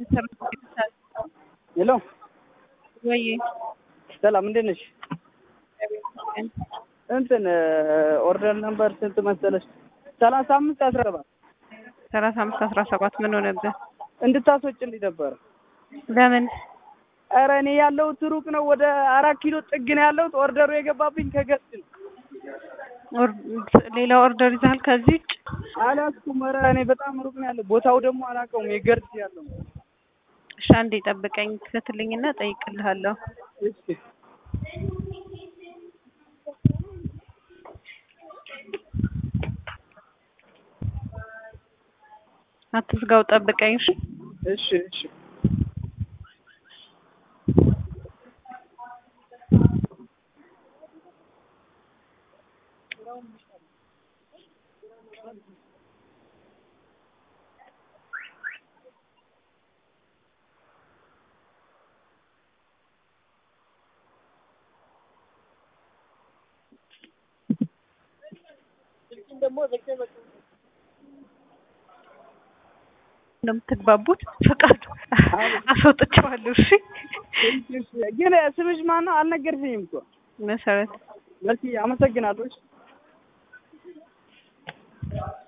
ሄሎ ወይ ሰላም እንዴት ነሽ? እንትን ኦርደር ነምበር ስንት መሰለሽ? ሰላሳ አምስት አስራ ሰባት ሰላሳ አምስት አስራ ሰባት ምን ሆነብህ? እንድታስወጭልኝ ነበረ። ለምን? ኧረ እኔ ያለሁት ሩቅ ነው። ወደ አራት ኪሎ ጥግ ነው ያለሁት። ኦርደሩ የገባብኝ ከገስት ነው። ኦር- ሌላ ኦርደር ይዘሃል ከዚህ ውጭ? አላስኩም። ኧረ እኔ በጣም ሩቅ ነው ያለው። ቦታው ደግሞ አላውቀውም። የገርድ ያለው እሺ አንዴ ጠብቀኝ፣ ክፈትልኝና እጠይቅልሃለሁ። እሺ አትዝጋው፣ ጠብቀኝ። እሺ እሺ እሺ እንደምትግባቡት ፈቃዱ አስወጥቼዋለሁ። እሺ ግን ስምሽ ማን ነው? አልነገርሽኝም እኮ። መሰረት መሲ አመሰግናለሁ። እሺ